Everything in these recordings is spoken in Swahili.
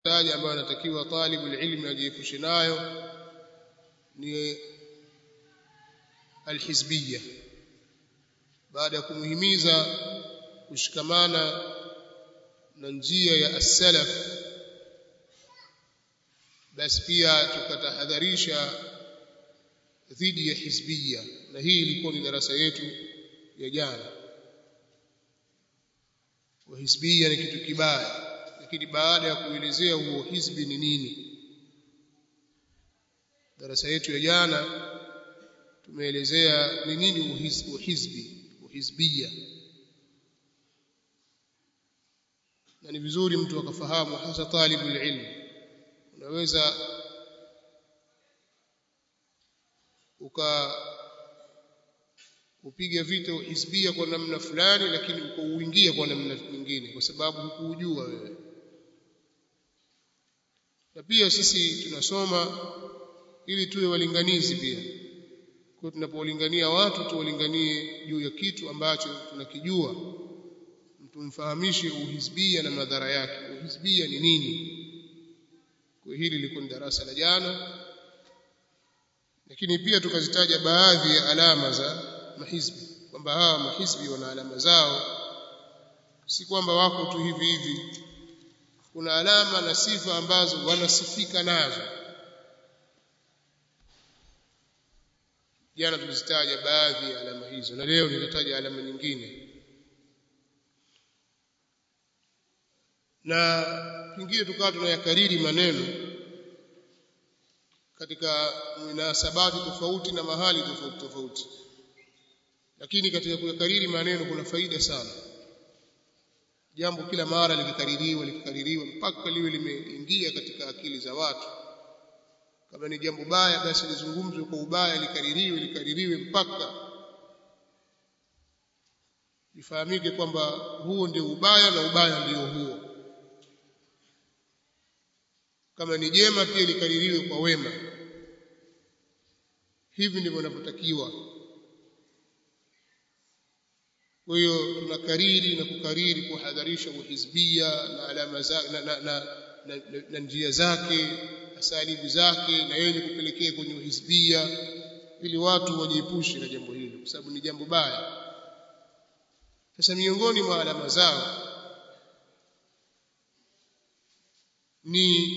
taja ambayo anatakiwa talibu ilmi ajiepushe nayo ni alhizbiyya baada ya kumuhimiza kushikamana na njia ya as-salaf basi pia tukatahadharisha dhidi ya hizbiyya na hii ilikuwa ni darasa yetu ya jana wa hizbiyya ni kitu kibaya lakini baada ya kuelezea huo hizbi ni nini darasa yetu ya jana tumeelezea ni nini uhizbi uhizbiyya na ni vizuri mtu akafahamu hasa talibu ilmu unaweza uka upiga vita uhizbia kwa namna fulani lakini ukauingia kwa namna nyingine kwa sababu hukuujua wewe na pia sisi tunasoma ili tuwe walinganizi pia kwa tunapowalingania watu tuwalinganie juu ya kitu ambacho tunakijua tumfahamishe uhizbia na madhara yake uhizbia ni nini kwa hili lilikuwa ni darasa la jana lakini pia tukazitaja baadhi ya alama za mahizbi kwamba hawa mahizbi wana alama zao si kwamba wako tu hivi hivi kuna alama na sifa ambazo wanasifika nazo jana tulizitaja baadhi ya alama hizo na leo nitataja alama nyingine na pengine tukawa tunayakariri maneno katika munasabati tofauti na mahali tofauti tofauti lakini katika kuyakariri maneno kuna faida sana jambo kila mara likikaririwa likikaririwa mpaka liwe limeingia katika akili za watu kama ni jambo baya basi lizungumzwe kwa ubaya likaririwe likaririwe mpaka ifahamike kwamba huo ndio ubaya na ubaya ndio huo kama ni jema pia likaririwe kwa wema hivi ndivyo inavyotakiwa kwa hiyo tunakariri na kukariri kuhadharisha uhizbia na alama za, na, na, na, na, na, na njia zake asalibu zake na yenye kupelekea kwenye uhizbia ili watu wajiepushe na jambo hilo kwa sababu ni jambo baya sasa miongoni mwa alama zao ni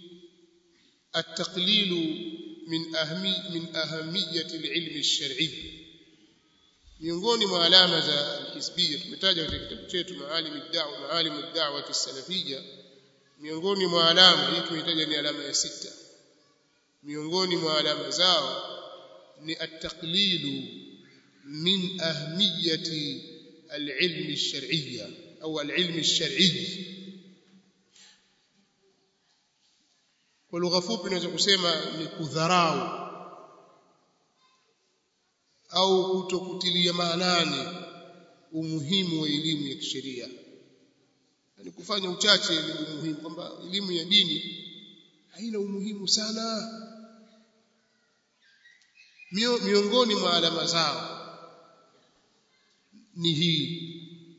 التقليل من أهمي من أهمية العلم الشرعي miongoni mwa alama za alhizbiyya tumetaja katika kitabu chetu maalim ad-da'wa maalim ad-da'wa as-salafiyya miongoni mwa alama hii tumetaja ni alama ya sita miongoni mwa alama zao ni at-taqlilu min ahmiyati al-ilm ash-shar'iyya au al-ilm ash-shar'i kwa lugha fupi naweza kusema ni kudharau au kutokutilia maanani umuhimu wa elimu ya kisheria yani kufanya uchache ni umuhimu kwamba elimu ya dini haina umuhimu sana Mio, miongoni mwa alama zao ni hii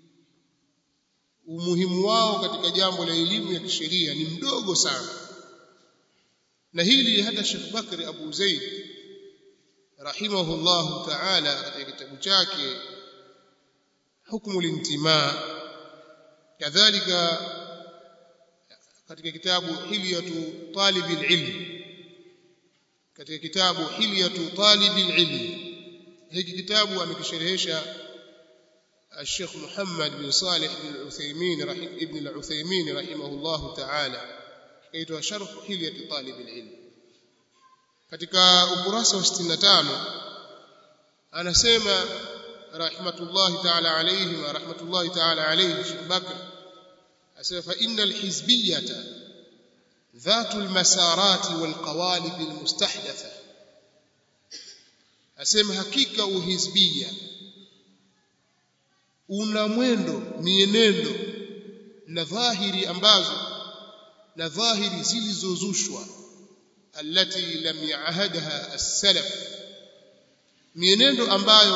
umuhimu wao katika jambo la elimu ya kisheria ni mdogo sana na hili hata Sheikh Bakri Abu Zaid rahimahullah ta'ala katika kitabu chake hukmu lintima kadhalika katika kitabu hilyatu talib ilm katika kitabu hilyatu talib ilm hiki kitabu amekisherehesha الشيخ محمد بن صالح بن العثيمين رحمه ابن العثيمين رحمه الله تعالى kaitwa sharh hilyat talib alilm katika ukurasa wa 65 anasema rahmatullahi ta'ala alayhi wa rahmatullahi ta'ala alayhi Sheikh Bakr asema fa innal hizbiyata ذات المسارات والقوالب المستحدثه asema hakika uhizbia una mwendo mienendo na dhahiri ambazo na dhahiri zilizozushwa allati lam yaahadha as-salaf mienendo ambayo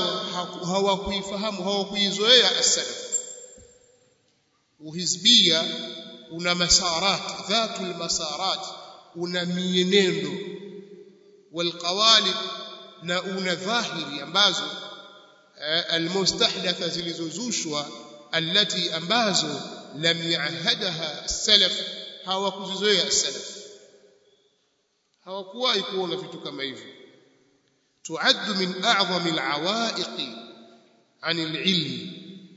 hawakuifahamu hawakuizoea as-salaf uhizbia una masarat dhatul masarat una mienendo walqawalib na una dhahiri ambazo almustahdatha zilizozushwa allati ambazo lam yaahadaha salaf hawakuzizoea salaf hawakuwahi kuona vitu kama hivyo tuaddu min a'zami alawaiqi an alilm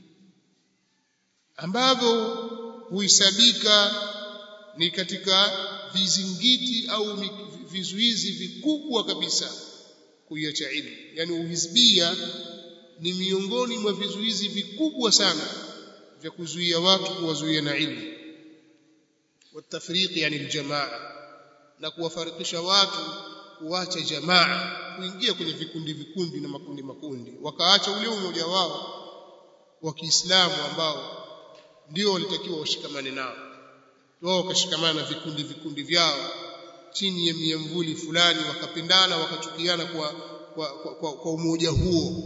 ambavyo huisabika ni katika vizingiti au vizuizi vikubwa kabisa kuiacha ilmu yani uhizbia ni miongoni mwa vizuizi vikubwa sana vya kuzuia watu kuwazuia na ilmu watafriqi yani aljamaa na kuwafarikisha watu kuacha jamaa kuingia kwenye vikundi vikundi na makundi makundi wakaacha ule umoja wao wa Kiislamu ambao ndio walitakiwa washikamane nao wao wakashikamana na vikundi vikundi vyao chini ya miamvuli fulani wakapendana wakachukiana kwa kwa, kwa, kwa, kwa umoja huo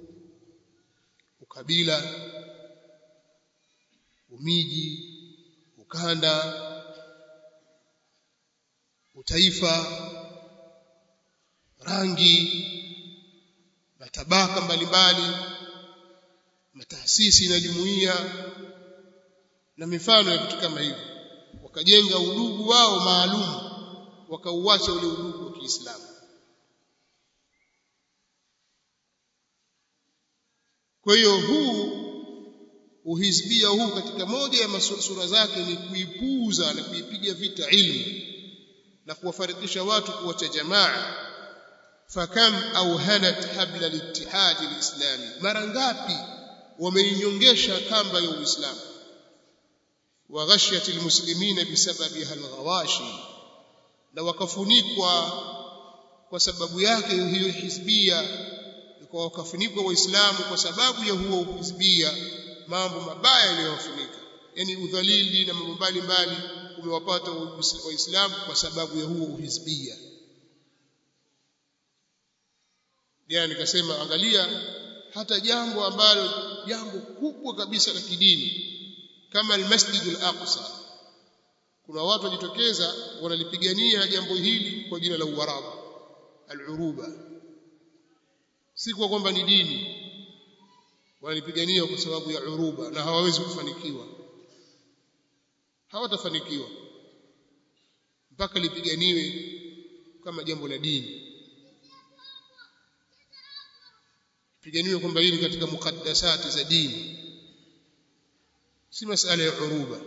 ukabila umiji ukanda utaifa rangi matabaka mbalimbali mataasisi na jumuiya na mifano ya vitu kama hivyo wakajenga udugu wao maalum wakauacha ule udugu wa Kiislamu kwa hiyo huu uhizbia huu katika moja ya sura zake ni kuipuuza na kuipiga vita ilmu na kuwafarikisha watu kuwacha jamaa fakam awhanat habla litihadi alislami mara ngapi wameinyongesha kamba ya uislamu wa ghashyat almuslimina bisababiha alghawashi na wakafunikwa kwa sababu yake hiyo hizbia kwa wakafunikwa waislamu kwa sababu ya huo hizbia mambo mabaya yaliyowafunika yani udhalili na mambo mbalimbali umewapata waislamu kwa sababu ya huo uhizbia jana nikasema angalia hata jambo ambalo jambo kubwa kabisa la kidini kama almasjid al-aqsa kuna watu wajitokeza wanalipigania jambo hili kwa jina la uarabu al-uruba si kwa kwamba ni dini wanalipigania kwa sababu ya uruba na hawawezi kufanikiwa hawatafanikiwa mpaka lipiganiwe kama jambo la dini piganiwe kwamba hili katika mukaddasati za dini si masala ya uruba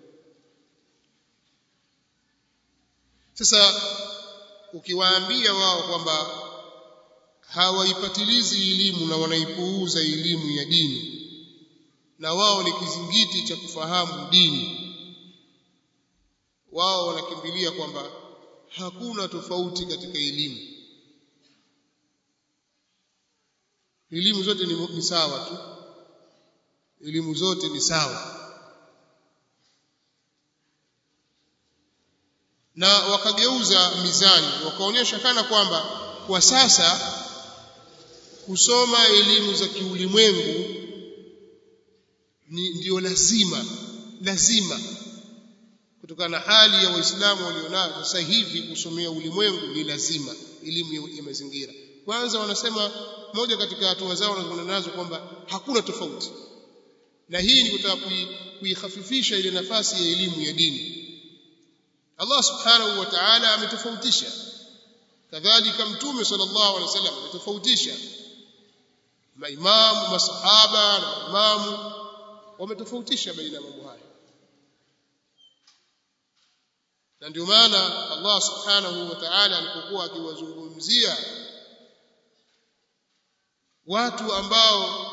sasa ukiwaambia wao kwamba hawaipatilizi elimu na wanaipuuza elimu ya dini na wao ni kizingiti cha kufahamu dini wao wanakimbilia kwamba hakuna tofauti katika elimu elimu zote ni, ni sawa tu elimu zote ni sawa na wakageuza mizani wakaonyesha kana kwamba kwa sasa kusoma elimu za kiulimwengu ni ndio lazima lazima kutokana na hali ya waislamu walionayo sasa hivi kusomea ulimwengu ni lazima elimu ya mazingira kwanza wanasema moja katika hatua zao wanazoona nazo kwamba hakuna tofauti na hii ni kutaka kuihafifisha ile nafasi ya elimu ya dini Allah subhanahu wa ta'ala ametofautisha kadhalika mtume sallallahu alaihi wasallam ametofautisha maimamu masahaba na maimamu wametofautisha baina ya mambo haya na ndio maana Allah subhanahu wa ta'ala alipokuwa akiwazungumzia watu ambao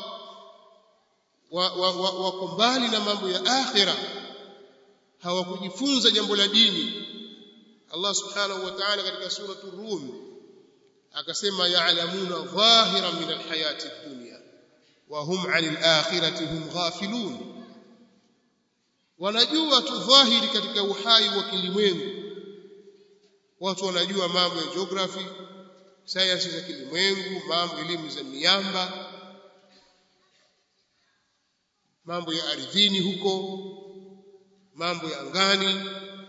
wako mbali na mambo ya akhira hawakujifunza jambo la dini Allah subhanahu wa ta'ala katika suratu Rum akasema ya'lamuna dhahiran min alhayati ad-dunya wa hum 'anil akhirati hum ghafilun wanajua tu dhahiri katika uhai wa kilimwengu watu wanajua mambo ya geography sayansi za kilimwengu mambo elimu za miamba mambo ya ardhini huko mambo ya angani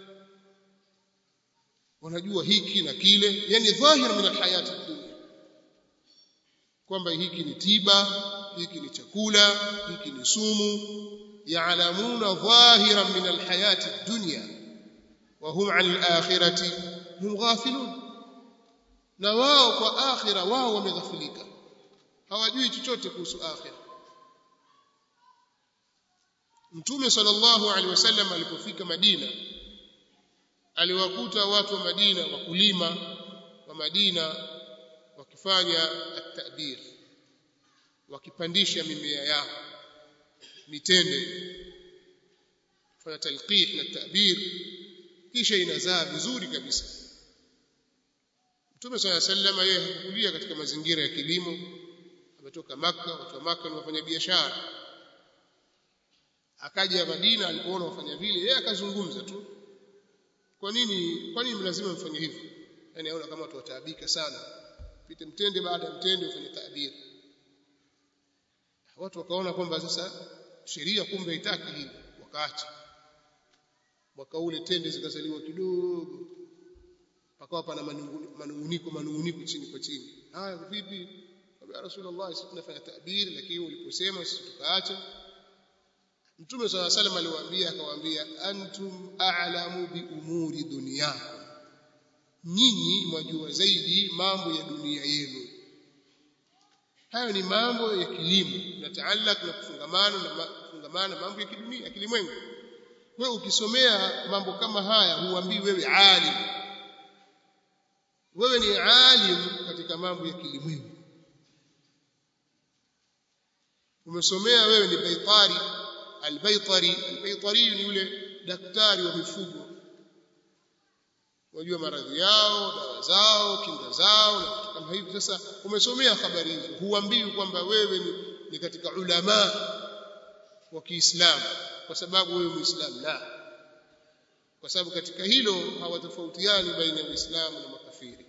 wanajua hiki na kile yani dhahir min alhayati dunya kwamba hiki ni tiba hiki ni chakula hiki ni sumu ya'lamuna dhahiran min alhayati dunya wa hum 'an alakhirati hum ghafilun na wao kwa akhira wao wameghafilika hawajui chochote kuhusu akhira Mtume sallallahu alaihi wasallam alipofika Madina aliwakuta watu wa Madina wakulima wa Madina wakifanya at-ta'bir wakipandisha mimea yao mitende kufanya talqih na ta'bir kisha inazaa vizuri kabisa Mtume swalla sallam yeye hakukulia katika mazingira ya kilimo ametoka maka watu wa maka ni wafanya biashara akaja Madina alipoona wafanya vile yeye akazungumza tu kwa nini kwa nini lazima mfanye hivyo yani aona kama watu wataabika sana pite mtende baada ya mtende ufanye taabiri watu wakaona kwamba sasa sheria kumbe haitaki hili wakaacha mwaka ule tende zikazaliwa kidogo pakawa pana manunguniko manunguniko chini kwa chini haya vipi ya rasulullah sisi tunafanya taabiri lakini uliposema sisi tukaacha Mtume swalla salam aliwaambia akawaambia antum a'lamu bi umuri dunyakum nyinyi mwajua zaidi mambo ya dunia yenu hayo ni mambo ya kilimo nataalak na kufungamana na kufungamana mambo ya kidunia kilimwengu wewe ukisomea mambo kama haya huambii wewe alim wewe ni alim katika mambo ya kilimwengu umesomea wewe ni baitari albaytari albaytari ni yule daktari wa mifugo wajua maradhi yao dawa zao kinga zao na vitu kama hivi sasa umesomea habari hizo huambiwi kwamba wewe ni, ni katika ulama wa Kiislamu kwa sababu wewe muislamu la kwa sababu katika hilo hawatofautiani baina ya Uislamu na makafiri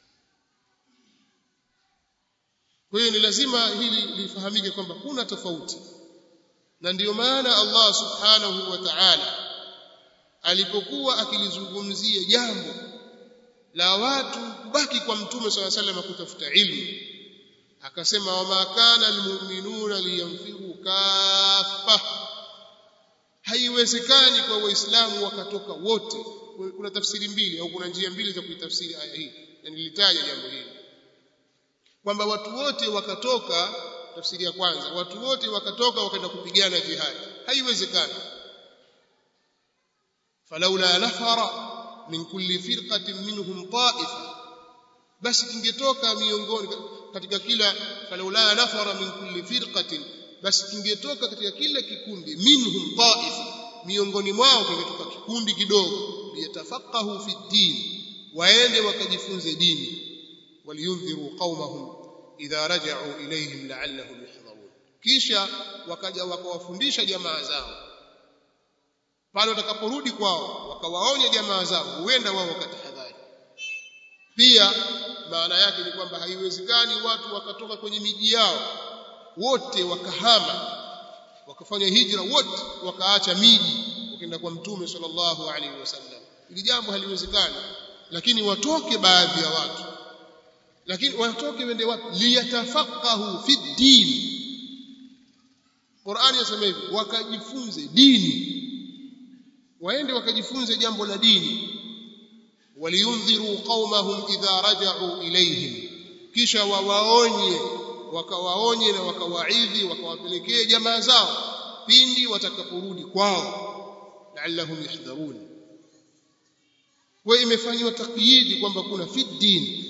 kwa hiyo ni lazima hili lifahamike kwamba kuna tofauti na ndiyo maana Allah subhanahu wa ta'ala alipokuwa akilizungumzia jambo la watu kubaki kwa mtume swalla sallam kutafuta ilmu akasema wama kana almu'minuna liyanfiru kaffa haiwezekani kwa waislamu wakatoka wote kuna tafsiri mbili au kuna njia mbili za kuitafsiri aya hii na nilitaja jambo hili kwamba watu wote wakatoka tafsiri ya kwanza watu wote wakatoka wakaenda kupigana jihadi haiwezekani falaula nafara min kulli firqatin minhum ta'ifa basi kingetoka miongoni katika kila falaula nafara min kulli firqatin basi kingetoka katika kila kikundi minhum ta'ifa miongoni mwao kingetoka kikundi kidogo liyatafaqahu fi din waende wakajifunze dini waliyundhiru qaumahum idha raja'u ilayhim la'allahum yahdharun kisha wakaja wakawafundisha jamaa zao pale watakaporudi kwao wakawaonya jamaa zao huenda wao wakatahadhari pia maana yake ni kwamba haiwezekani watu wakatoka kwenye miji yao wote wakahama wakafanya hijra wote wakaacha miji wakaenda kwa mtume sallallahu alaihi wasallam ili jambo haliwezekani lakini watoke baadhi ya watu lakini watoke wende wapi liyatafaqahu fi din Qur'ani yasema hivi wakajifunze dini waende wakajifunze jambo la dini waliyundhiru qaumahum idha raja'u ilayhim kisha wawaonye wakawaonye na wakawaidhi wakawapelekee jamaa zao pindi watakaporudi kwao la'allahum yahdharun kwa imefanywa takyidi kwamba kuna fi din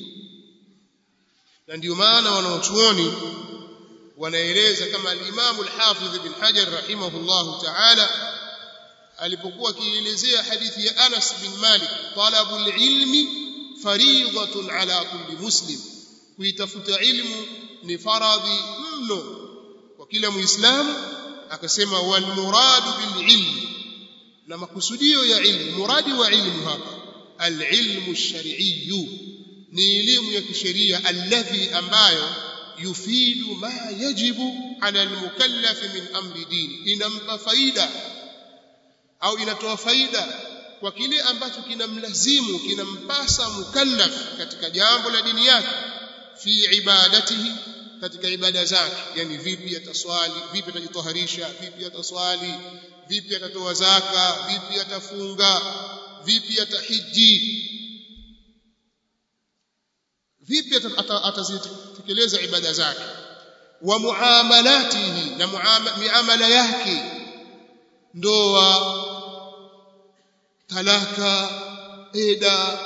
na ndio maana wanaochuoni wanaeleza kama al-Imam al-Hafidh ibn Hajar rahimahullahu ta'ala alipokuwa akielezea hadithi ya Anas bin Malik talabul ilmi fariidatun ala kulli muslim kuitafuta ilmu ni faradhi mno kwa kila muislamu akasema wal muradu bil ilmi na makusudio ya ilmu muradi wa ilmu hapa al ilmu shar'iyyu ni elimu ya kisheria alladhi ambayo yufidu ma yajibu ala almukallaf min amri dini inampa faida au inatoa faida kwa kile ambacho kinamlazimu kinampasa mukallaf katika jambo la dini yake fi ibadatihi katika ibada zake yani vipi ataswali vipi atajitoharisha vipi ataswali vipi atatoa zaka vipi atafunga vipi atahiji vipi atazitekeleza ibada zake wa muamalatihi na muamala yake ndoa talaka eda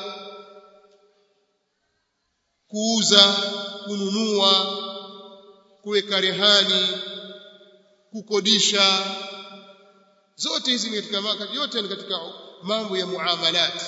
kuuza kununua kuweka rehani kukodisha zote hizi ni katika wakati yote ni katika mambo ya muamalat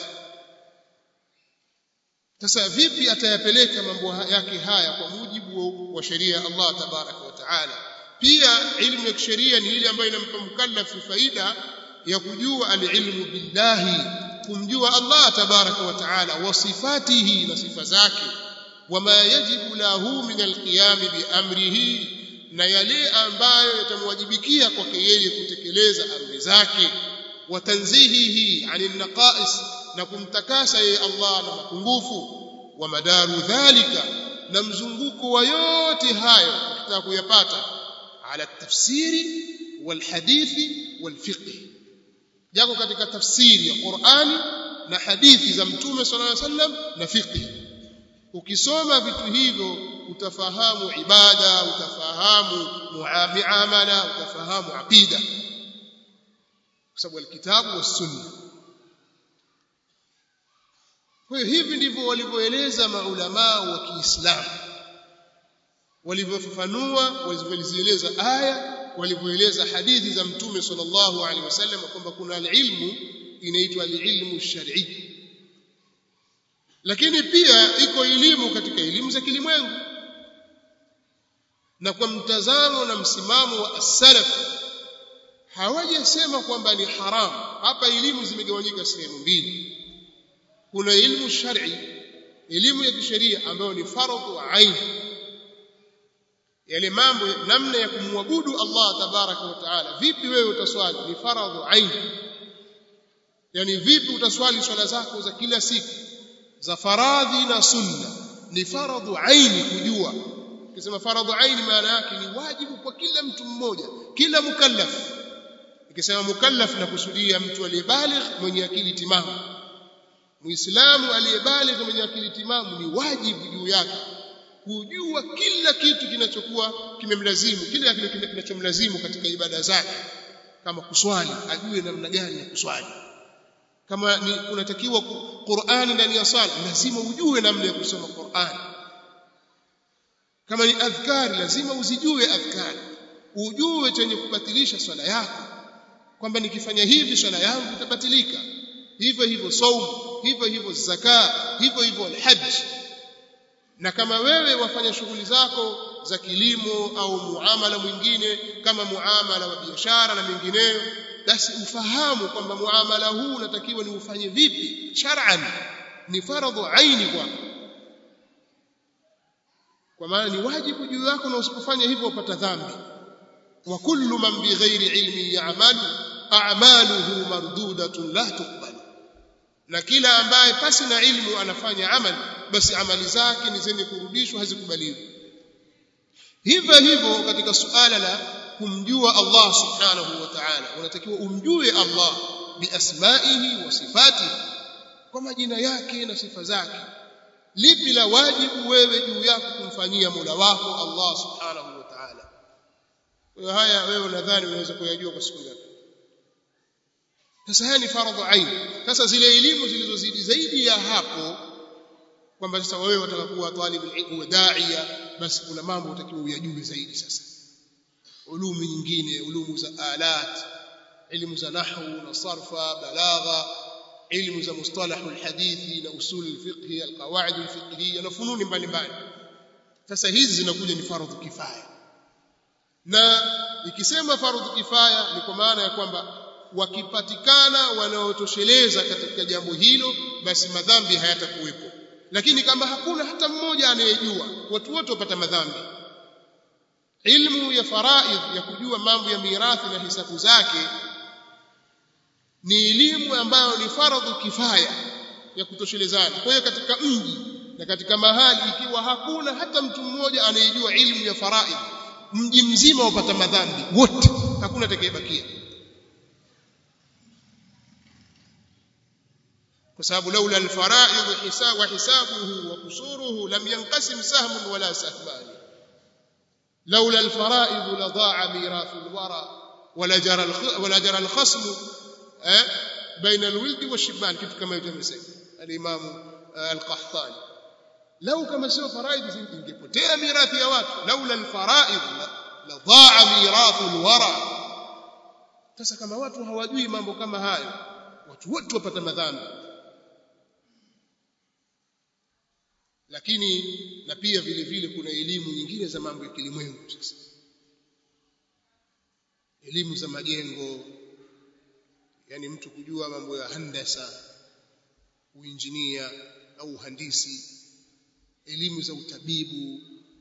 sasa vipi atayapeleka mambo yake haya kwa mujibu wa sheria ya Allah tabaraka wa taala pia ilmu ya kisheria ni ile ambayo inampa mukallafu faida ya kujua alilmu billahi kumjua Allah tabaraka wa taala wa sifatihi na sifa zake wama yajibu lahu min alqiyam biamrihi na yale ambayo yatamwajibikia kwake yeye kutekeleza amri zake wa tanzihihi anil naqais na kumtakasa yeye Allah na mapungufu wa madaru dhalika na mzunguko wa yote hayo ukitaka kuyapata ala tafsiri wal hadithi wal fiqh yako katika tafsiri ya Qur'ani na hadithi za Mtume sallallahu alaihi wasallam na fiqh ukisoma vitu hivyo utafahamu ibada utafahamu muamala utafahamu aqida kwa sababu alkitabu was sunna kwa hiyo hivi ndivyo walivyoeleza maulamaa wa Kiislamu walivyofafanua walivyozieleza aya walivyoeleza hadithi za mtume sallallahu alaihi wasallam kwamba kuna ilmu inaitwa alilmu shar'i lakini pia iko elimu katika elimu za kilimwengu na kwa mtazamo na msimamo wa as-salaf hawajasema kwamba ni haramu hapa elimu zimegawanyika sehemu mbili kuna elimu shar'i elimu ya kisheria ambayo ni fardhu ain yale mambo namna ya kumwabudu Allah tabaraka wa taala vipi wewe utaswali ni faradhu ain yani vipi utaswali swala zako za kila siku za faradhi na sunna ni faradhu aini kujua ukisema faradhu aini maana yake ni wajibu kwa kila mtu mmoja kila mukallaf ikisema mukallaf na kusudia mtu aliyebaligh mwenye akili timamu muislamu aliyebaligh mwenye akili timamu ni wajibu juu yake kujua kila kitu kinachokuwa kimemlazimu kila kitu kinachomlazimu katika ibada zake kama kuswali ajue namna gani ya kuswali kama ni kunatakiwa Qur'ani ndani ya swala lazima ujue namna ya kusoma Qur'ani kama ni adhkari lazima uzijue adhkari ujue chenye kubatilisha swala yako kwamba nikifanya hivi swala yangu itabatilika hivyo hivyo saum hivyo hivyo zaka hivyo hivyo alhajj na kama wewe wafanya shughuli zako za kilimo au muamala mwingine kama muamala wa biashara na mengineyo basi ufahamu kwamba muamala huu unatakiwa ni ufanye vipi shar'an ni faradhu aini kwako kwa maana ni wajibu juu yako na usipofanya hivyo upata dhambi wa kullu man bighairi ilmi ya'malu a'maluhu mardudatun la tuqbal na kila ambaye pasi na ilmu anafanya amali basi amali zake ni zenye kurudishwa hazikubaliwi hivyo hivyo katika suala la kumjua Allah subhanahu wa ta'ala unatakiwa umjue Allah biasmaihi wa sifatihi kwa majina yake na sifa zake lipi la wajibu wewe juu yako kumfanyia Mola wako Allah subhanahu wa ta'ala kwa haya wewe unadhani unaweza kuyajua kwa siku ngapi sasa haya ni faradhu ain sasa zile elimu zilizozidi zaidi ya hapo kwamba sasa wewe wataka kuwa talibul ilm wa da'iya basi kuna mambo utakiwa uyajue zaidi sasa ulumu nyingine ulumu za alat ilmu za nahwu na sarfa balagha ilmu za mustalahu alhadithi na usul alfiqhi alqawaid alfiqhiyya na fununi mbalimbali sasa hizi zinakuja ni fardhu kifaya na ikisema fardhu kifaya ni kwa maana ya kwamba wakipatikana wanaotosheleza katika jambo hilo basi madhambi hayatakuwepo lakini kama hakuna hata mmoja anayejua watu wote wapata madhambi ilmu ya faraidh ya kujua mambo ya mirathi na hisabu zake ni elimu ambayo ni faradhu kifaya ya kutoshelezana kwa hiyo katika mji na katika mahali ikiwa hakuna hata mtu mmoja anayejua ilmu ya faraidh mji mzima upata madhambi wote hakuna atakayebakia kwa sababu laula alfaraidh hisab wa hisabuhu wa kusuruhu lam yanqasim sahmun wala sahmani laula alfaraidh la daa mirathu alwara wala jara wala jara alkhasm eh baina alwild washibban kitu kama hicho amesema al-imam al-qahtani lau kama sio faraidh ingepotea mirathi ya watu laula alfaraidh la daa mirathu alwara sasa kama watu hawajui mambo kama hayo watu wote wapata madhambi lakini na pia vile vile kuna elimu nyingine za mambo ya kilimwengu sasa elimu za majengo yani mtu kujua mambo ya handasa uinjinia au uhandisi elimu za utabibu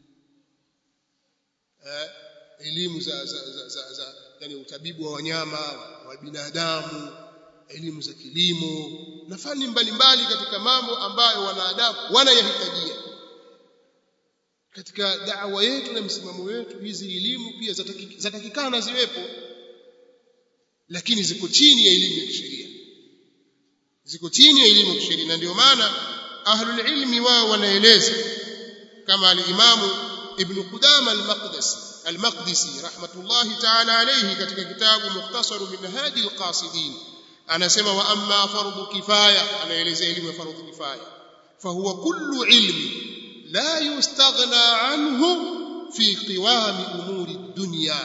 eh, elimu za, za, za, za, za yani utabibu wa wanyama wa binadamu elimu za kilimo na fani mbalimbali katika mambo ambayo wanadamu wanayahitajia katika da'wa yetu na msimamo wetu hizi elimu pia zatakikana ziwepo lakini ziko chini ya elimu ya kisheria ziko chini ya elimu ya kisheria na ndio maana ahlul ilmi wao wanaeleza kama al-imamu ibn Qudama al-Maqdisi al-Maqdisi rahmatullahi ta'ala alayhi katika kitabu Mukhtasar Minhaj al-Qasidin anasema wa amma fardhu kifaya anaelezea elimu ya fardhu kifaya fahuwa kullu ilmi la yustaghna anhu fi qiwami umuri dunya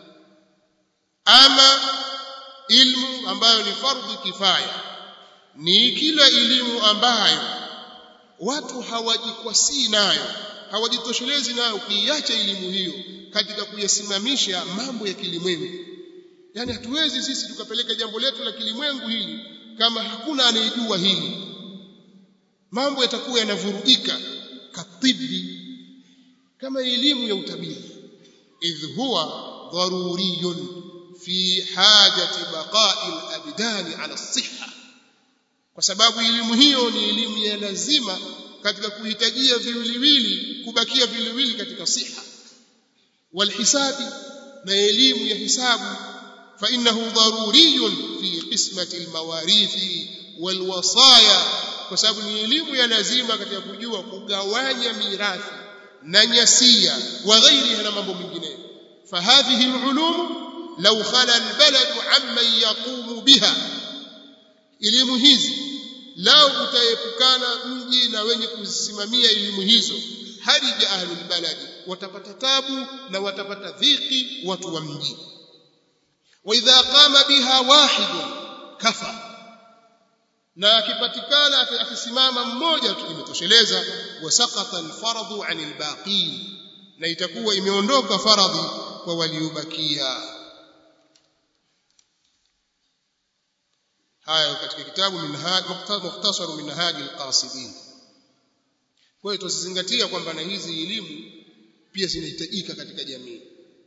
ama ilmu ambayo ni fardhu kifaya ni kila elimu ambayo watu hawajikwasii nayo hawajitoshelezi nayo kuiacha elimu hiyo katika kuyasimamisha mambo ya kilimwengu yani hatuwezi sisi tukapeleka jambo letu la kilimwengu hili kama hakuna anayejua hili mambo yatakuwa yanavurugika katibi kama elimu ya utabibu idh huwa daruriyun fi hajati baqa'i al-abdani ala as-sihha kwa sababu elimu hiyo ni elimu ya lazima katika kuhitajia viwiliwili kubakia viwiliwili katika siha walhisabi na elimu ya hisabu فإنه ضروري في قسمة المواريث والوصايا kwa sababu ni elimu ya lazima katika kujua kugawanya mirathi na nyasia wa ghairiha na mambo mengineyo fahadhihi alulum law khala albalad amman yaqumu biha elimu hizi lao utaepukana mji na wenye kusimamia elimu hizo harija ahlul baladi watapata tabu na watapata dhiki watu wa mji واذا قام بها واحد كفى na akipatikana akisimama mmoja tu imetosheleza wasaqata alfaradhu anil baqin na itakuwa imeondoka faradhi kwa waliobakia haya katika kitabu minhaj mukhtasar minhaj alqasidin kwa hiyo tusizingatia kwamba na hizi elimu pia zinahitajika katika jamii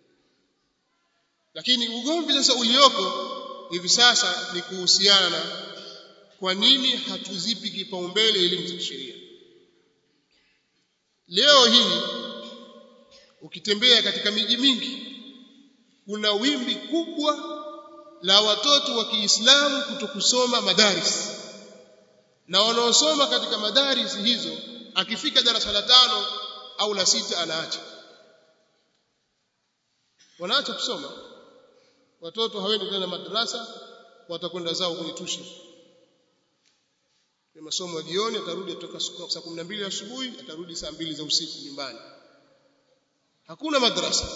lakini ugomvi sasa ulioko hivi sasa ni kuhusiana na kwa nini hatuzipi kipaumbele elimu za kisheria leo hii ukitembea katika miji mingi kuna wimbi kubwa la watoto wa Kiislamu kutokusoma madaris na wanaosoma katika madaris hizo akifika darasa la tano au la sita anaacha wanaacha kusoma watoto hawendi tena madrasa watakwenda zao kwenye tuition ni masomo ya jioni atarudi kutoka saa 12 asubuhi atarudi saa mbili za usiku nyumbani hakuna madrasa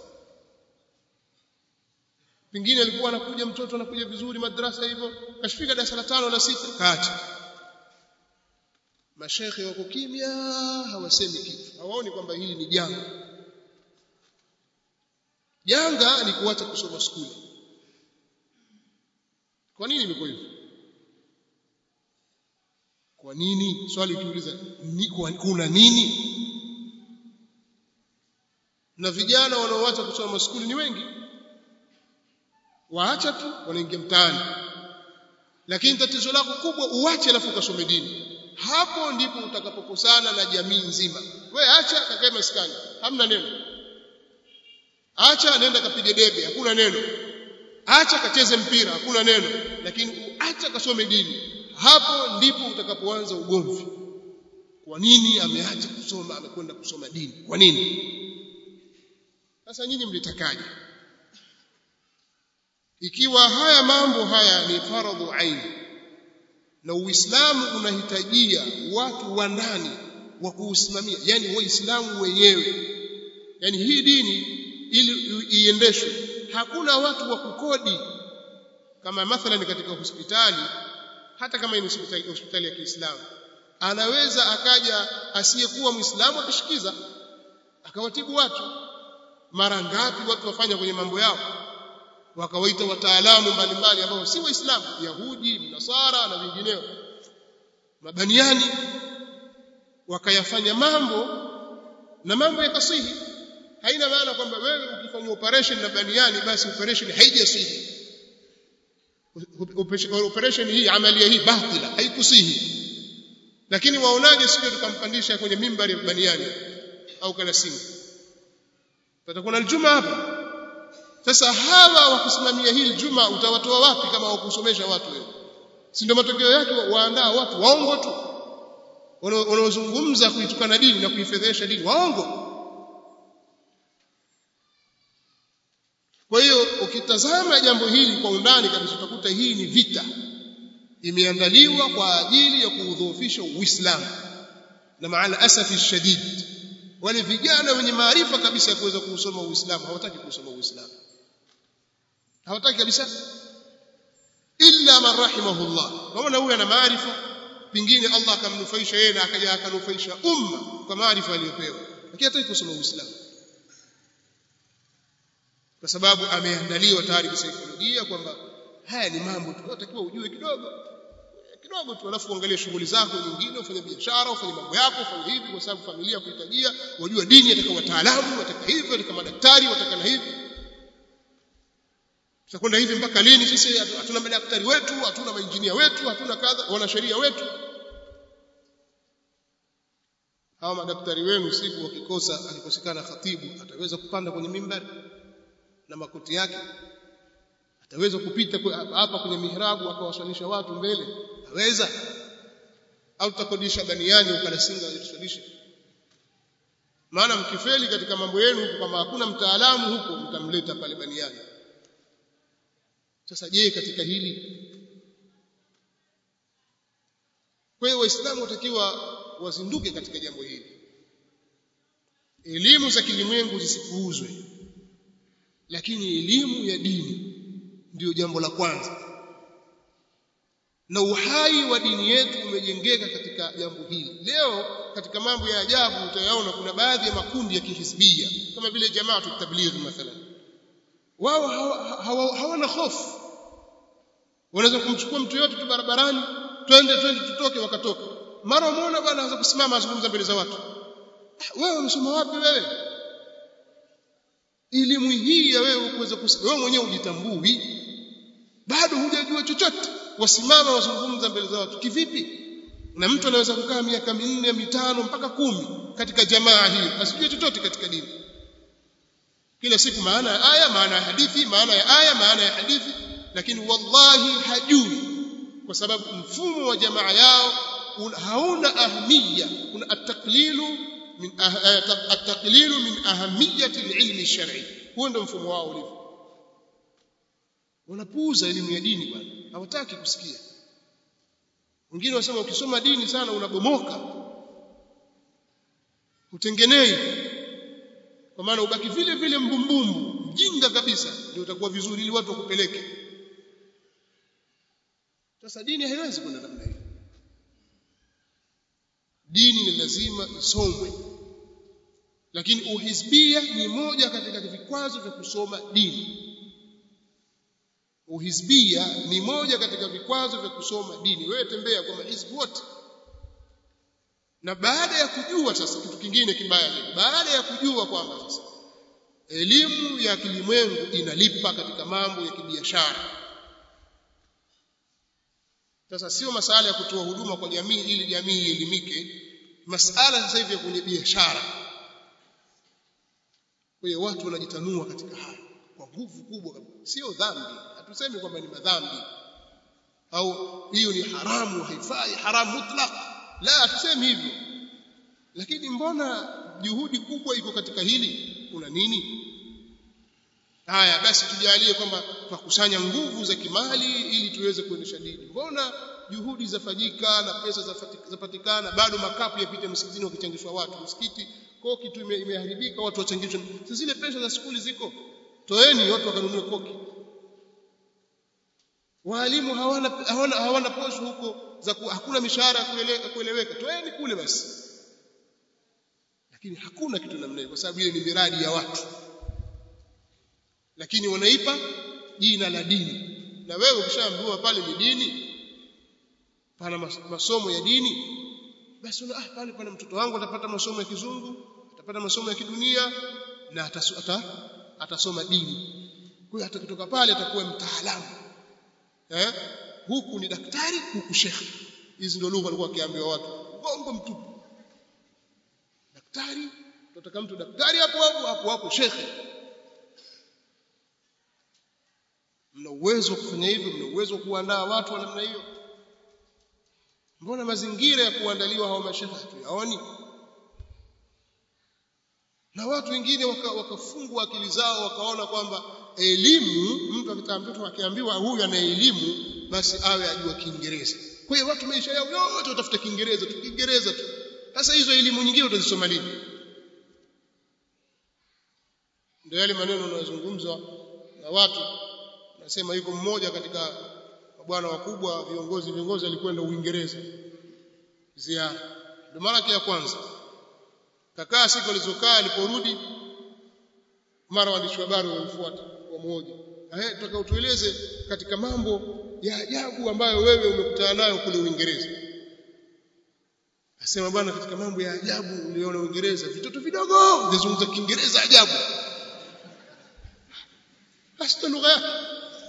pengine alikuwa anakuja mtoto anakuja vizuri madrasa hivyo kashifika darasa la tano la sita kaacha mashekhe wako kimya hawasemi kitu hawaoni kwamba hili ni janga janga ni kuacha kusoma skuli kwa nini imekuwa hivyo kwa nini swali ukiuliza ni, kuna nini na vijana wanaoacha kusoma skuli ni wengi waacha tu wanaingia mtaani lakini tatizo lako kubwa uache alafu ukasome dini hapo ndipo utakapokusana na jamii nzima we acha kakae maskani hamna neno acha nenda kapige debe hakuna neno acha kacheze mpira hakuna neno lakini acha kasome dini hapo ndipo utakapoanza ugomvi kwa nini ameacha kusoma amekwenda kusoma dini kwa nini sasa nyinyi mlitakaje ikiwa haya mambo haya ni faradhu aini na uislamu unahitajia watu wa ndani wa kuusimamia yani waislamu wenyewe yani hii dini ili iendeshwe hakuna watu wa kukodi kama mathalan katika hospitali hata kama ni hospitali, hospitali ya Kiislamu anaweza akaja asiyekuwa Muislamu akishikiza akawatibu watu mara ngapi watu wafanya kwenye mambo yao wakawaita wataalamu mbalimbali ambao si waislamu yahudi nasara na vingineo mabaniani wakayafanya mambo na mambo yakasihi haina maana kwamba wewe ukifanya operation na baniani basi operation haijasihi operation hii amalia hii batila haikusihi lakini waonaje sio tukampandisha kwenye mimbari ya baniani au kalasimu patakuwa na aljuma hapa sasa hawa wakusimamia hili juma utawatoa wapi kama wakusomesha watu wewe si ndio matokeo yake waandaa watu waongo tu wanaozungumza kuitukana dini na kuifedhesha dini waongo kwa hiyo ukitazama jambo hili kwa undani kabisa utakuta hii ni vita imeandaliwa kwa ajili ya kuudhoofisha Uislamu na maana asafi shadid wale vijana wenye maarifa kabisa ya kuweza kuusoma Uislamu hawataki kusoma Uislamu hawataki kabisa illa man rahimahullah kama huyu ana maarifa pingine Allah akamnufaisha yeye na akaja akanufaisha umma kwa maarifa aliyopewa lakini hataki kusoma Uislamu kwa sababu ameandaliwa tayari kisaikolojia kwamba haya ni mambo tu unatakiwa ujue kidogo kidogo tu alafu uangalie shughuli zako nyingine ufanye biashara ufanye mambo yako ufanye hivi kwa sababu familia kuhitajia wajua dini wataka wataalamu wataka hivi wataka madaktari wataka na hivi tutakwenda hivi mpaka lini sisi hatuna madaktari wetu hatuna mainjinia wetu hatuna kadha wanasheria wetu hawa madaktari wenu siku wakikosa alikosekana khatibu ataweza kupanda kwenye mimbari na makoti yake ataweza kupita hapa kwenye mihrabu akawaswalisha watu mbele aweza au tutakodisha baniani ukalasinga aliswalisha maana mkifeli katika mambo yenu kama hakuna mtaalamu huko mtamleta pale baniani sasa je katika hili kwa hiyo waislamu watakiwa wazinduke katika jambo hili elimu za kilimwengu zisipuuzwe lakini elimu ya dini ndiyo jambo la kwanza na uhai wa dini yetu umejengeka katika jambo hili leo katika mambo ya ajabu utayaona kuna baadhi ya makundi ya kihisbia kama vile jamaatu tabligh mathalan wao hawana hawa hofu wanaweza kumchukua mtu yote tu barabarani twende twende tutoke wakatoka mara umeona bwana anaweza kusimama azungumza mbele za watu wewe umesoma wapi wewe elimu hii ya wewe kuweza wewe mwenyewe ujitambui bado hujajua chochote wasimama wazungumza mbele za watu kivipi na mtu anaweza kukaa miaka minne mitano mpaka kumi katika jamaa hiyo asijue chochote katika dini kila siku maana ya aya maana ya hadithi maana ya aya maana ya hadithi lakini wallahi hajui kwa sababu mfumo wa jamaa yao hauna ahmiya kuna at-taqlilu min at-taqlilu min ahamiyati al-ilmi ash-shar'i huo ndio mfumo wao ulivyo wanapuuza elimu ya dini bwana hawataki kusikia wengine wanasema ukisoma dini sana unabomoka utengenei kwa maana ubaki vile vile mbumbumbu mjinga kabisa ndio utakuwa vizuri ili watu wakupeleke sasa dini haiwezi kwenda namna hiyo dini ni lazima isomwe lakini uhizbia ni moja katika vikwazo vya kusoma dini uhizbia ni moja katika vikwazo vya kusoma dini wewe tembea kwa mahizbu wote na baada ya kujua sasa kitu kingine kibaya zaidi baada ya kujua kwamba sasa elimu ya kilimwengu inalipa katika mambo ya kibiashara sasa sio masala ya kutoa huduma kwa jamii ili jamii ielimike masala sasa hivi ya kwenye biashara kwa hiyo watu wanajitanua katika hayo kwa nguvu kubwa sio dhambi hatusemi kwamba ni madhambi au hiyo ni haramu haifai haramu mutlaq la hatusemi hivyo lakini mbona juhudi kubwa iko katika hili kuna nini haya basi tujalie kwamba tukusanya nguvu za kimali ili tuweze kuendesha dini mbona juhudi zafanyika na pesa zapatikana bado makapu yapite msikitini wakichangishwa watu msikiti koki tu imeharibika watu wachangishwe zile pesa za skuli ziko toeni watu wakanunue koki walimu hawana hawana, hawana posho huko za ku, hakuna mishahara ya kueleweka toeni kule basi lakini hakuna kitu namna hiyo kwa sababu ile ni miradi ya watu lakini wanaipa jina la dini na wewe ukishaambiwa pale ni dini pana masomo ya dini basi una ah pale pana mtoto wangu atapata masomo ya kizungu atapata masomo ya kidunia na atasu, ata, atasoma dini kwa hiyo atakitoka pale atakuwa mtaalamu eh huku ni daktari huku shekhi hizi ndio lugha walikuwa wakiambiwa watu gongo mtupu daktari tunataka mtu daktari hapo hapo hapo hapo shekhi mna uwezo wa kufanya hivyo mna uwezo wa kuandaa watu wa namna hiyo mbona mazingira ya kuandaliwa hawa mashekhe hatuyaoni na watu wengine wakafungwa waka akili zao wakaona kwamba elimu mtu akitaa mtoto akiambiwa huyu ana elimu basi awe ajua Kiingereza kwa hiyo watu maisha yao yote watafuta Kiingereza tu Kiingereza tu sasa hizo elimu nyingine utazisoma lini ndio yale maneno yanayozungumzwa na watu nasema yuko mmoja katika bwana wakubwa viongozi viongozi alikwenda Uingereza ziara ndio mara ya kwanza kakaa siku alizokaa aliporudi mara waandishi wa habari wamfuata kwa mmoja eh tutaka utueleze katika mambo ya ajabu ambayo wewe umekutana nayo kule Uingereza asema bwana katika mambo ya ajabu uliona Uingereza vitoto vidogo vizungumza Kiingereza ajabu basi lugha yake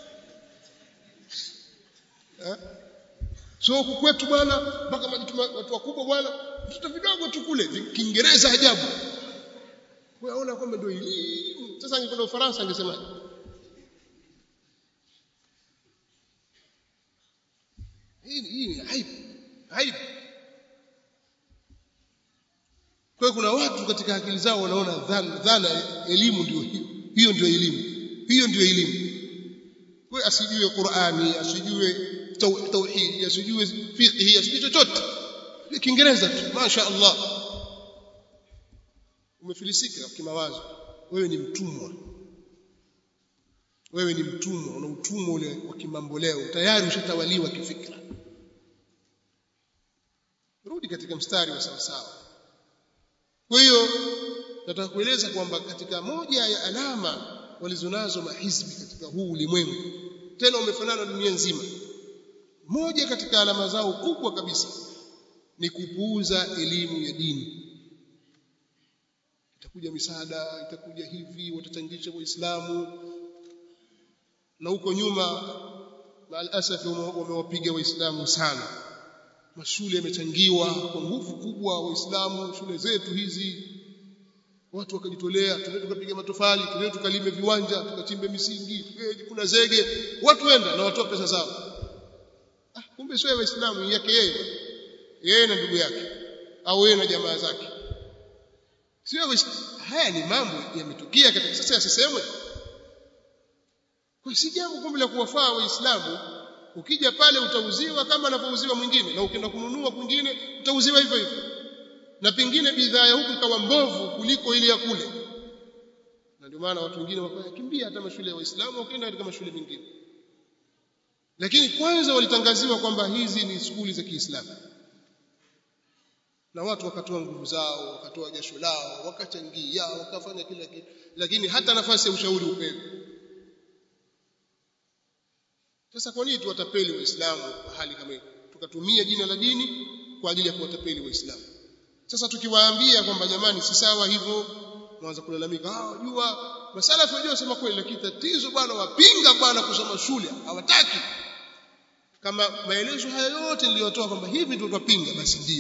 eh so huku kwetu bwana mpaka watu wakubwa bwana vitoto vidogo tu kule Kiingereza ajabu waona kwamba ndio elimu sasa angekwenda Ufaransa angesemaje hii hii ni aibu aibu kwa kuna watu katika akili zao wanaona dhana, dhana elimu ndio hiyo hiyo ndio elimu hiyo ndio elimu kwa asijue Qur'ani asijue tauhid asijue fiqh asijue chochote Kiingereza tu masha Allah umefilisika kimawazo wewe ni mtumwa wewe ni mtumwa una utumwa ule wa kimambo leo tayari ushatawaliwa kifikra rudi katika mstari wa sawa sawa kwa hiyo nataka kueleza kwamba katika moja ya alama walizonazo mahizbi katika huu ulimwengu tena umefanana dunia nzima moja katika alama zao kubwa kabisa ni kupuuza elimu ya dini itakuja misaada itakuja hivi watachangisha waislamu na huko nyuma maalasaf wamewapiga waislamu sana mashule yamechangiwa kwa nguvu kubwa waislamu shule zetu hizi watu wakajitolea tunaweza tukapiga matofali tunaweza tukalime viwanja tukachimbe misingi kuna zege watu wenda na watoa pesa zao ah kumbe sio waislamu yake yeye yeye na ndugu yake au yeye na jamaa zake sio haya ni mambo yametukia katika sasa yasisemwe kwa si jambo kumbe la kuwafaa waislamu ukija pale utauziwa kama anavyouziwa mwingine na ukienda kununua kwingine utauziwa hivyo hivyo na pengine bidhaa ya huku ikawa mbovu kuliko ile ya kule na ndio maana watu wengine wakakimbia hata mashule ya waislamu wakaenda katika mashule mengine lakini kwanza walitangaziwa kwamba hizi ni skuli za Kiislamu na watu wakatoa nguvu zao wakatoa jasho lao wakachangia wakafanya kila kitu lakini hata nafasi ya ushauri upewe sasa kwa nini tuwatapeli waislamu kwa hali kama hiyo tukatumia jina la dini kwa ajili ya kuwatapeli waislamu sasa tukiwaambia kwamba jamani si sawa hivyo mwanza kulalamika ah jua masalafu wajua sema kweli lakini tatizo bwana wapinga bwana kusoma shule hawataki kama maelezo haya yote niliyotoa kwamba hivi ndio tutapinga basi ndio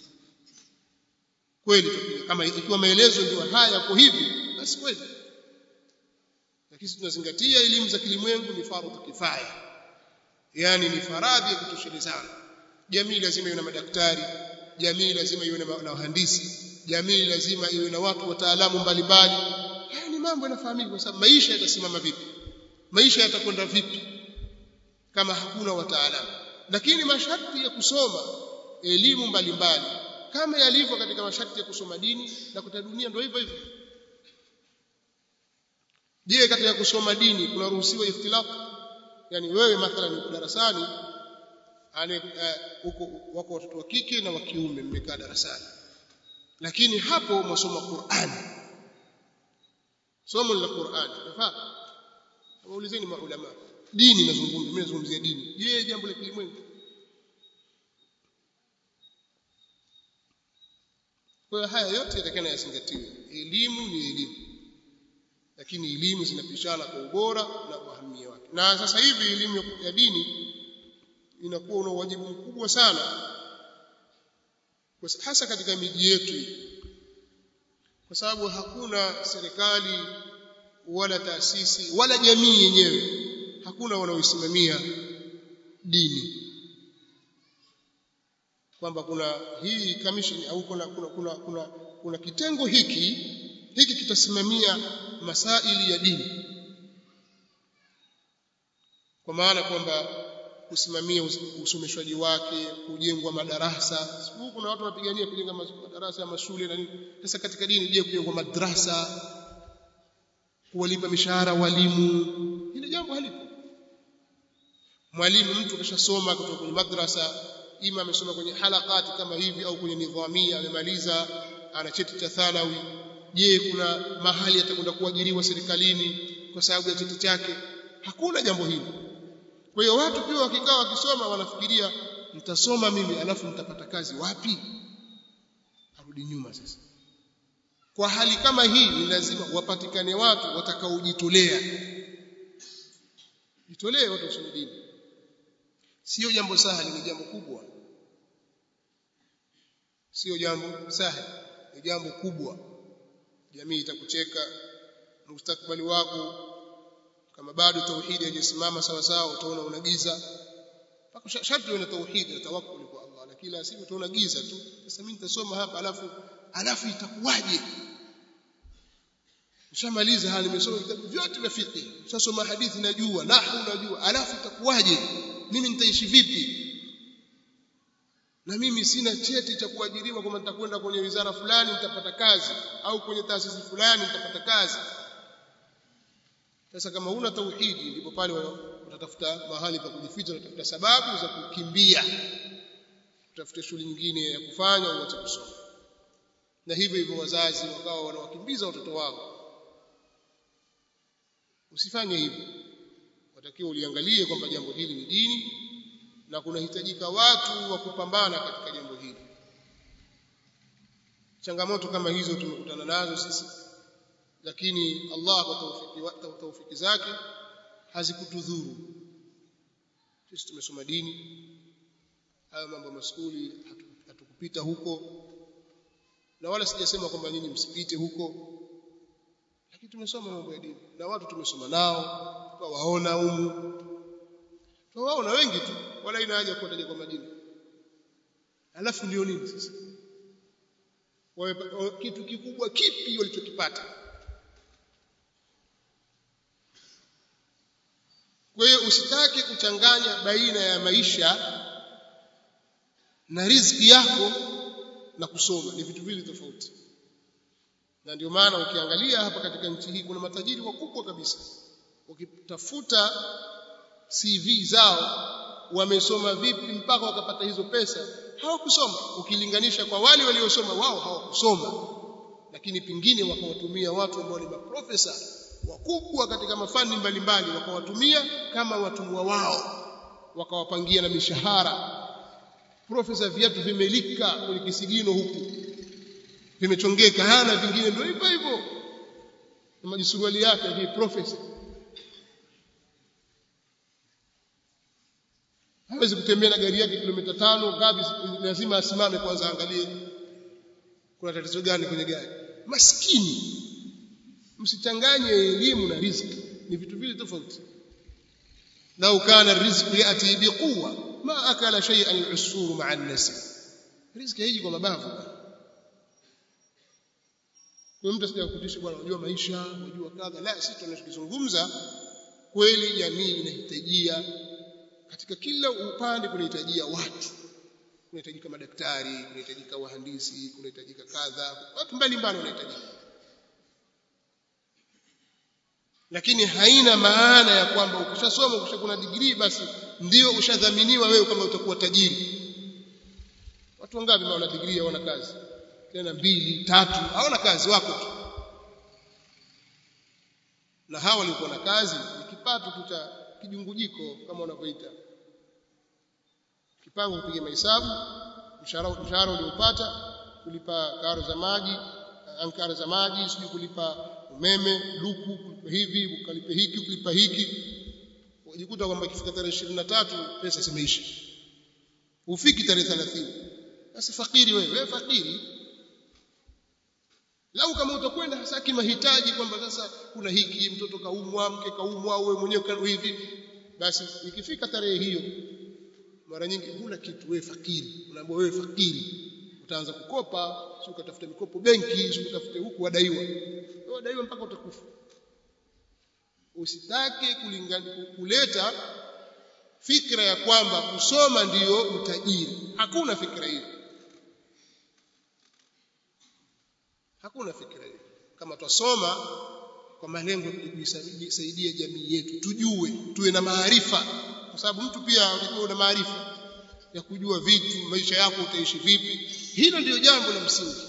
kweli tutapinga kama ikiwa maelezo ndio haya yako hivi basi kweli lakini tunazingatia elimu za kilimwengu ni fardhu kifaya yani ni faradhi ya kutoshelezana jamii lazima iwe na madaktari jamii lazima iwe na wahandisi jamii lazima iwe na watu wataalamu mbalimbali haya ni mambo yanafahamika kwa sababu maisha yatasimama vipi maisha yatakwenda vipi kama hakuna wataalamu lakini masharti ya kusoma elimu mbalimbali kama yalivyo katika masharti ya kusoma dini na kuta dunia ndio hivyo hivyo je katika kusoma dini kunaruhusiwa ikhtilaf yani wewe mathalan uko darasani ane huko wako watoto wa kike na wa kiume mmekaa darasani lakini hapo mwasoma Qur'an somo la Qur'an nafaa waulizeni maulama dini nazungumza mimi nazungumzia dini je jambo la kilimwengu kwa haya yote yatakana yazingatiwe elimu ni elimu lakini elimu zinapishana kwa ubora na uhamia wake na sasa hivi elimu ya dini inakuwa una wajibu mkubwa sana hasa katika miji yetu kwa sababu hakuna serikali wala taasisi wala jamii yenyewe hakuna wanaoisimamia dini kwamba kuna hii commission au kuna kuna, kuna, kuna, kuna kitengo hiki hiki kitasimamia masaili ya dini kwa maana kwamba kusimamia usomeshwaji wake kujengwa madarasa siku kuna watu wanapigania kujenga madarasa ya mashule na nini sasa katika dini je kujengwa madrasa kuwalipa mishahara walimu hili jambo halipo mwalimu mtu kashasoma kutoka kwenye madrasa ima amesoma kwenye halakati kama hivi au kwenye nidhamia amemaliza ana cheti cha thanawi je kuna mahali atakwenda kuajiriwa serikalini kwa sababu ya cheti chake hakuna jambo hili kwa hiyo watu pia wakikaa wakisoma wanafikiria nitasoma mimi alafu nitapata kazi wapi arudi nyuma sasa kwa hali kama hii ni lazima wapatikane watu watakaojitolea jitolee watu wasome dini sio jambo sahali ni jambo kubwa sio jambo sahali ni jambo kubwa jamii itakucheka mustakbali wako kama bado tauhidi haijasimama sawa sawa utaona unagiza mpaka sharti uwe na tauhidi na tawakkul kwa Allah na kila siku utaona giza tu sasa mimi nitasoma hapa alafu alafu itakuwaje Ushamaliza hali nimesoma vitabu vyote vya fiqh. Ushasoma hadithi najua, nahwu najua, alafu itakuwaje? Mimi nitaishi vipi? Na mimi sina cheti cha kuajiriwa kwamba nitakwenda kwenye wizara fulani nitapata kazi au kwenye taasisi fulani nitapata kazi. Sasa kama una tauhidi ndipo pale utatafuta mahali pa kujificha, utatafuta sababu za kukimbia. Utafuta shughuli nyingine ya kufanya uache kusoma. Na hivyo hivyo wazazi wakawa wanawakimbiza watoto wao usifanye hivyo watakiwa uliangalie kwamba jambo hili ni dini na kunahitajika watu wa kupambana katika jambo hili changamoto kama hizo tumekutana nazo sisi lakini Allah kwa taufiki, taufiki zake hazikutudhuru sisi tumesoma dini hayo mambo maskuli hatukupita huko na wala sijasema kwamba nyinyi msipite huko lakini tumesoma mambo ya dini na watu tumesoma nao tukawaona humu tuwaona wengi tu wala ina haja kuwataja kwa majina alafu ndio nini sasa Wawe, kitu kikubwa kipi walichokipata kwa hiyo usitake kuchanganya baina ya maisha na riziki yako na kusoma ni vitu viwili tofauti na ndio maana ukiangalia hapa katika nchi hii kuna matajiri wakubwa kabisa ukitafuta CV zao wamesoma vipi mpaka wakapata hizo pesa hawakusoma ukilinganisha kwa wale waliosoma wao hawakusoma lakini pingine wakawatumia watu ambao ni maprofesa wakubwa katika mafani mbalimbali wakawatumia kama watumwa wao wakawapangia na mishahara profesa viatu vimelika kwenye kisigino huku vimechongeka hana vingine ndio hivyo hivyo na majisuruali yake hii profesa hawezi kutembea na gari yake kilomita tano ngapi lazima asimame kwanza angalie kuna tatizo gani kwenye gari maskini msichanganye elimu na riziki ni vitu vile tofauti lau kana rizqu yati biquwa ma akala shay'an al-usfur ma'a an-nasl riziki haiji kwa mabavu kwa mtu asije kukutisha bwana unajua maisha unajua kadha la sisi tunachozungumza kweli jamii inahitajia katika kila upande kunahitajia watu kunahitajika madaktari kunahitajika wahandisi kunahitajika kadha watu mbalimbali wanahitajika lakini haina maana ya kwamba ukishasoma ukishakuna degree basi ndio ushadhaminiwa wewe kama utakuwa tajiri watu wangapi wana degree hawana kazi tena mbili tatu hawana kazi wako tu na hawa walikuwa na kazi ni kipato tu cha kijungujiko kama wanavyoita kipango kupiga mahesabu mshahara mshahara uliopata kulipa karo za maji ankara za maji sijui kulipa umeme luku kulipa hivi ukalipe hiki kulipa hiki unajikuta kwamba ikifika tarehe 23 pesa zimeisha ufiki tarehe 30 basi fakiri wewe wewe fakiri lau kama utakwenda hasa kimahitaji kwamba sasa kuna hiki mtoto kaumwa mke kaumwa au wewe mwenyewe hivi basi ikifika tarehe hiyo mara nyingi huna kitu wewe fakiri unaambiwa wewe fakiri utaanza kukopa sio ukatafuta mikopo benki sio utafute huku wadaiwa wadaiwa mpaka utakufa usitake kulingana kuleta fikra ya kwamba kusoma ndiyo utajiri hakuna fikra hiyo hakuna fikra hiyo kama twasoma kwa malengo ya kuisaidia jamii yetu tujue tuwe na maarifa kwa sababu mtu pia unajua una maarifa ya kujua vitu maisha yako utaishi vipi hilo ndio jambo la msingi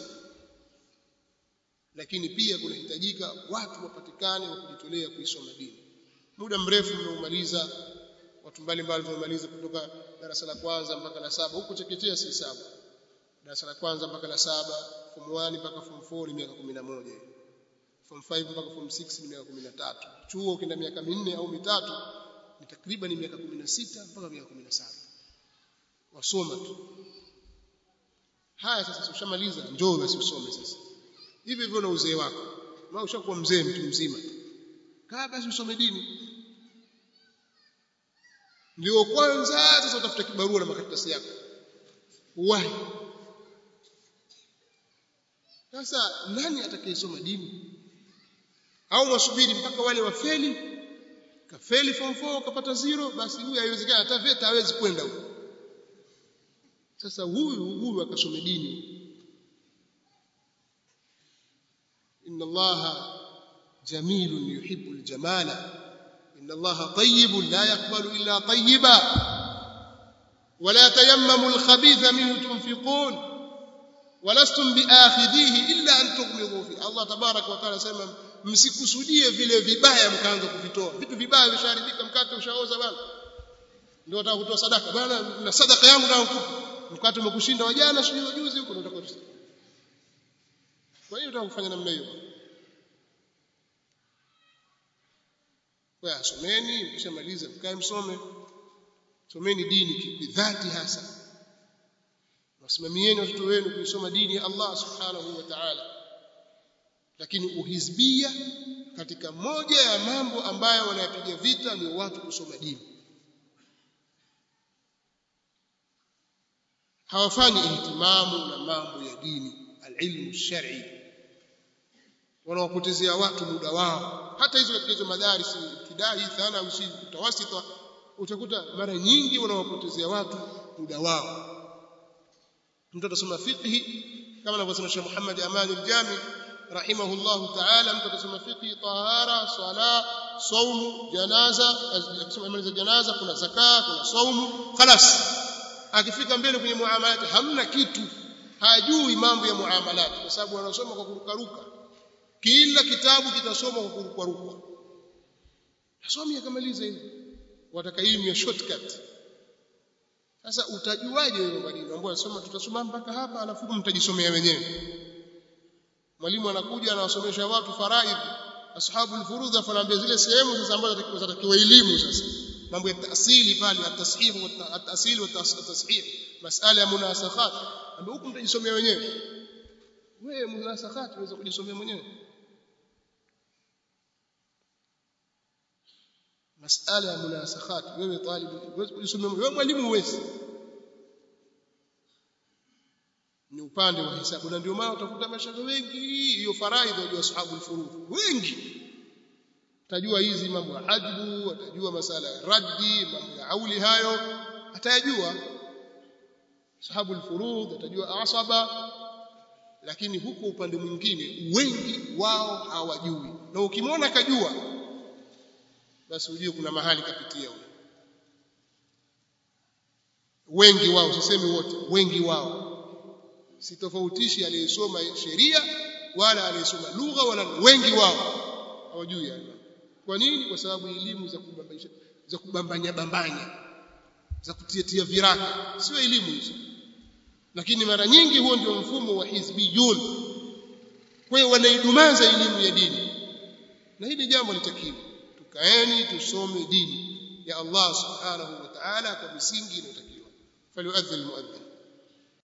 lakini pia kunahitajika watu wapatikane wa kujitolea kuisoma dini muda mrefu mmeumaliza watu mbalimbali wamemaliza kutoka darasa la kwanza mpaka la saba huko chekechea si saba darasa la kwanza mpaka la saba form 1 mpaka form 4 ni miaka 11 form 5 mpaka form 6 ni miaka 13 chuo kina miaka minne au mitatu ni takriban miaka 16 mpaka miaka 17 wasoma tu haya sasa ushamaliza njoo basi usome sasa hivi hivyo na uzee wako na ushakuwa mzee mtu mzima kaa basi usome dini ndio kwanza sasa utafuta kibarua na makaratasi yako uwahi sasa nani atakayesoma dini au mwasubiri mpaka wale wafeli kafeli form 4 kapata zero basi huyu haiwezekani hata VETA hawezi kwenda huko sasa huyu huyu akasome dini inna allaha jamilun yuhibbu aljamala inna allaha tayyibun la yaqbalu illa tayyiba ولا تيمموا الخبيث منه تنفقون ولستم باخذيه الا ان تغمضوا فيه الله تبارك وتعالى سema msikusudie vile vibaya mkaanza kuvitoa vitu vibaya visharibika mkate ushaoza bwana ndio nataka kutoa sadaka bwana na sadaka yangu na ukupa mkate umekushinda wa jana sio juzi huko nataka kutoa kwa hiyo nataka kufanya namna hiyo kwa someni mkishamaliza mkae msome someni dini bidhati hasa wasimamieni watoto wenu kuisoma dini ya Allah subhanahu wa ta'ala lakini uhizbia katika moja ya mambo ambayo wanayapiga vita ni watu kusoma dini hawafanyi ihtimamu na mambo ya dini alilmu shar'i wanawapotezea watu muda wao hata hizo katika hizo madarisi kidai thana usi utawasita utakuta mara nyingi wanawapotezea watu muda wao mtu atasoma fiqhi kama anavyosema Sheikh Muhammad Aman al-Jami rahimahullah ta'ala mtu atasoma fiqhi tahara sala saumu janaza akisoma imani za janaza kuna zaka kuna saumu خلاص akifika mbele kwenye muamalati hamna kitu hajui mambo ya muamalati kwa sababu wanasoma kwa kurukaruka kila kitabu kitasoma kwa kurukaruka asomi akamaliza hivi wataka elimu ya shortcut sasa utajuaje wewe mwalimu ambao unasoma tutasoma mpaka hapa alafu mtajisomea wenyewe mwalimu anakuja anawasomesha watu faraidh ashabu alfurudha fanaambia zile sehemu sasa ambazo zatakiwa elimu sasa mambo ya taasili pale at-tasihih wa at-tasil wa at-tasihih masala ya munasakhat ambapo huku mtajisomea wenyewe wewe munasakhat unaweza kujisomea mwenyewe masala ya munasakhat wewe talibu unaweza kujisomea wewe mwalimu huwezi ni upande wa hisabu na ndio maana utakuta mashaka wengi hiyo faraidha ya ashabu al-furud wengi atajua hizi mambo ya hajbu atajua masala ya raddi mambo ya auli hayo atayajua sahabu al-furud atajua asaba lakini huko upande mwingine wengi wao hawajui na ukimwona kajua basi ujue kuna mahali kapitia huyo wengi wao sisemi wote wengi wao sitofautishi aliyesoma sheria wala aliyesoma lugha wala wengi wao hawajui hayo kwa nini kwa sababu elimu za kubambaisha za kubambanya bambanya za kutiatia viraka sio elimu hizo lakini mara nyingi huo ndio mfumo wa hizbiyun kwa hiyo wanaidumaza elimu ya dini na hili jambo litakiwa tukaeni tusome dini ya Allah subhanahu wa ta'ala kwa misingi inayotakiwa falyuadhdhil muadhdhin